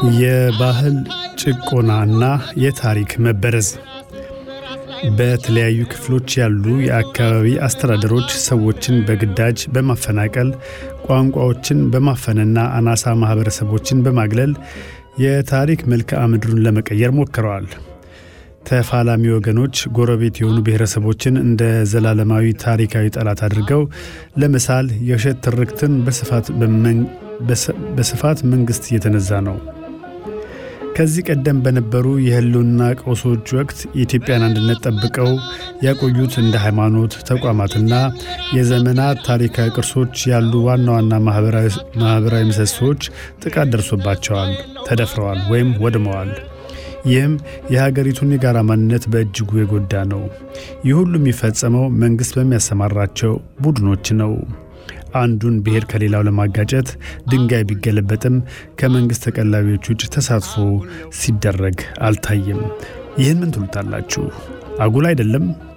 የባህል ጭቆናና የታሪክ መበረዝ በተለያዩ ክፍሎች ያሉ የአካባቢ አስተዳደሮች ሰዎችን በግዳጅ በማፈናቀል ቋንቋዎችን በማፈንና አናሳ ማኅበረሰቦችን በማግለል የታሪክ መልክዓ ምድሩን ለመቀየር ሞክረዋል። ተፋላሚ ወገኖች ጎረቤት የሆኑ ብሔረሰቦችን እንደ ዘላለማዊ ታሪካዊ ጠላት አድርገው ለመሳል የውሸት ትርክትን በስፋት መንግሥት እየተነዛ ነው። ከዚህ ቀደም በነበሩ የህልውና ቀውሶች ወቅት የኢትዮጵያን አንድነት ጠብቀው ያቆዩት እንደ ሃይማኖት ተቋማትና የዘመናት ታሪካዊ ቅርሶች ያሉ ዋና ዋና ማኅበራዊ ምሰሶዎች ጥቃት ደርሶባቸዋል፣ ተደፍረዋል ወይም ወድመዋል። ይህም የሀገሪቱን የጋራ ማንነት በእጅጉ የጎዳ ነው። ይህ ሁሉ የሚፈጸመው መንግሥት በሚያሰማራቸው ቡድኖች ነው። አንዱን ብሔር ከሌላው ለማጋጨት ድንጋይ ቢገለበጥም ከመንግሥት ተቀላቢዎች ውጭ ተሳትፎ ሲደረግ አልታየም። ይህን ምን ትሉታላችሁ? አጉል አይደለም?